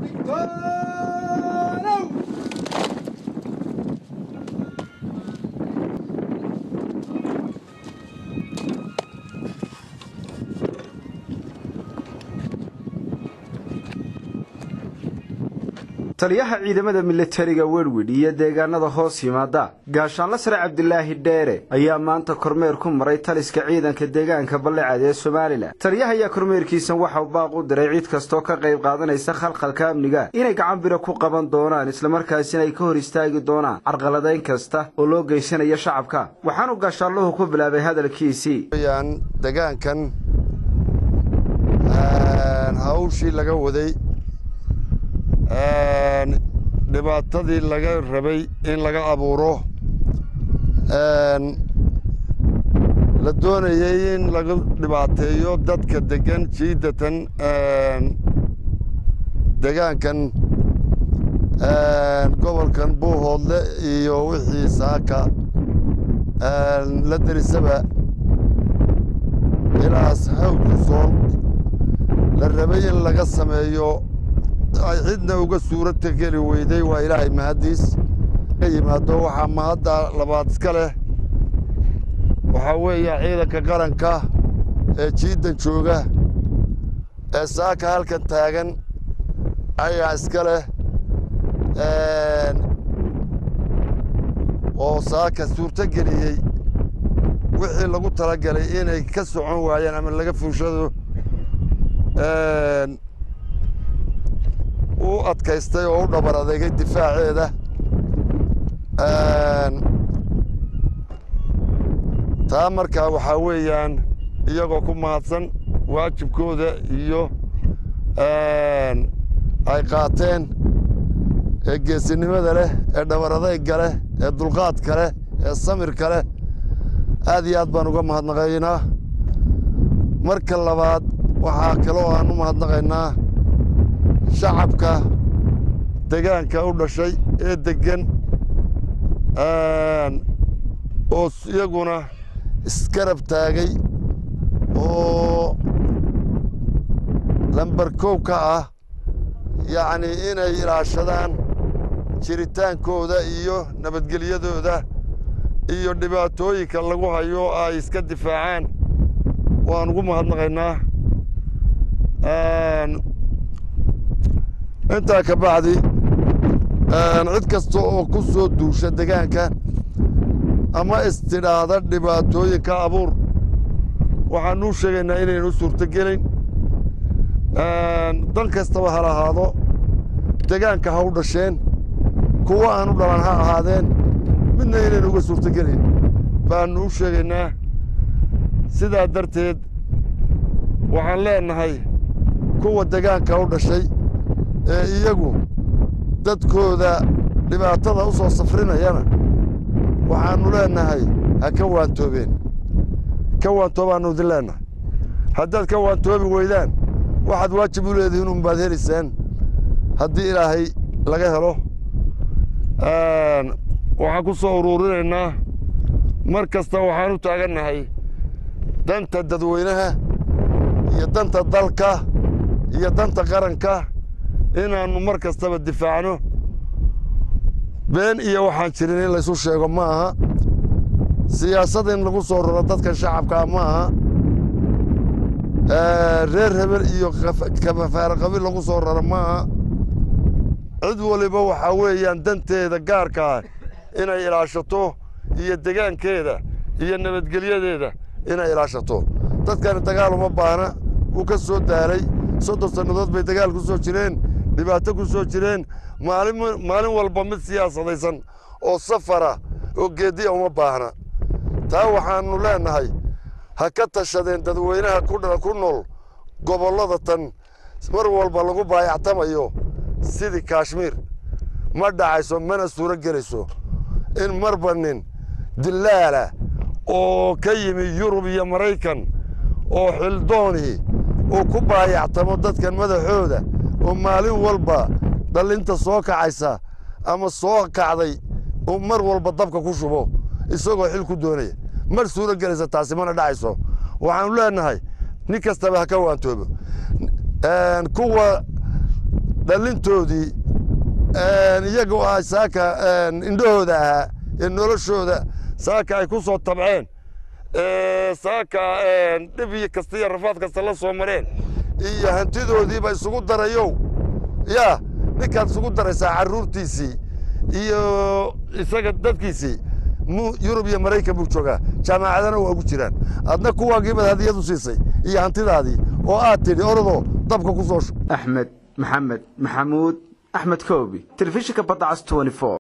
taliyaha ciidamada militariga werwid iyo deegaanada hoos yimaada gaashaanla sare cabdilaahi dheere ayaa maanta kormeer ku maray taliska ciidanka deegaanka ballecad ee somalilan taliyaha ayaa kormeerkiisan waxau baaq u diray cid kastoo ka qayb qaadanaysa khalkhalka amniga inay gacan bira ku qaban doonaan islamarkaasina ay ka hor istaagi doonaan carqaladayn kasta oo loo geysanayo shacabka waxaanu gaashaanluhu ku bilaabay hadalkiisii degaankan hawshii laga waday dhibaatadii laga rabay in laga abuuro la doonayey in laga dhibaateeyo dadka degan jiidatan degaankan gobolkan buuhoodle iyo wixii saaka la derisaba ilaas hawdku sool la rabay in laga sameeyo ay cidna uga suuradka geli weyday waa ilaahay mahaddiis ka yimaado waxaa mahadda labaad iska leh waxaa weeye ciidanka qaranka ee jiiddan jooga ee saaka halkan taagan ayaa iska leh oo saaka suurto geliyey wixii lagu talagalay inay ka socon waayaan ama laga fuushado u adkaystay oo u dhabar adeegay difaaceeda taa markaa waxaa weeyaan iyagoo ku mahadsan waajibkooda iyo ay qaateen ee geesinimada leh ee dhabar adayga leh ee dulqaadka leh ee samirka leh aad iyo aad baan uga mahadnaqaynaa marka labaad waxaa kaloo aan u mahadnaqaynaa shacabka degaanka u dhashay ee deggan oo iyaguna iskarab taagay oo lambar kow ka ah yacnii inay ilaashadaan jiritaankooda iyo nabadgelyadooda iyo dhibaatooyinka lagu hayo ay iska difaacaan waan ugu mahadnaqaynaa intaa ka bacdi cid kasta oo ku soo duusha degaanka ama istidhaahda dhibaatooyinka abuur waxaanuu sheegaynaa inaynu suurtogelayn dan kastaba ha lahaado degaanka ha u dhasheen kuwa aan u dhalan ha ahaadeen midna inaynu uga suurtogelayn baannu u sheegaynaa sidaa darteed waxaan leenahay kuwa degaanka u dhashay ee iyagu dadkooda dhibaatada u soo safrinayana waxaannu leenahay ha ka waantoobeen ka waantoobaannu idin leenahay haddaad ka waantoobi weydaan waxaad waajib u leedihiin unbaad helaysaan haddii ilaahay laga helo waxaan ku soo uruurinaynaa mar kasta waxaan u taagannahay danta dadweynaha iyo danta dalka iyo danta qaranka inaannu mar kastaba difaacno been iyo waxaan jirin in laysu sheego ma aha siyaasad in lagu soo raro dadka shacabkaa ma aha reer hebel iyo kafafaara qabiil lagu soo raro ma aha cid waliba waxaa weeyaan danteeda gaarkaa inay ilaashato iyo degaankeeda iyo nabadgelyadeeda inay ilaashato dadkani dagaal uma baahna wuu ka soo daalay soddon sannadood bay dagaal ku soo jireen dhibaato ku soo jireen maalin walba mid siyaasadaysan oo safara oo geediya uma baahna taa waxaannu leenahay ha ka tashadeen dadweynaha ku nool gobollada tan mar walba lagu baayactamayo sidii kaashmiir ma dhacayso mana suuro gelayso in marba nin dilaala oo ka yimi yurub iyo maraykan oo xildoonii uu ku baayactamo dadkan madaxooda oo maalin walba dhallinta soo kacaysa ama soo kacday uu mar walba dabka ku shubo isagoo xil ku doonaya mar suuro gelaysa taasi mana dhacayso waxaanu leenahay nin kastaba ha ka waantoobo kuwa dhallintoodii iyagoo ah saaka indhahooda ahaa ee noloshooda saaka ay ku soo tabceen saaka dhib iyo kasta iyo rafaad kasta la soo mareen iyo hantidoodiiba isugu darayow yaa ninkaad isugu daraysaa carruurtiisii iyo isaga dadkiisii yurub iyo maraykan buu joogaa jaamacadana waa ugu jiraan adna kuwaagiibaad hadiyad u siisay iyo hantidaadii oo aad tidhi orodoo dabka ku soo axmed maxamed maxamuud axmed koobi telefishinka badda cas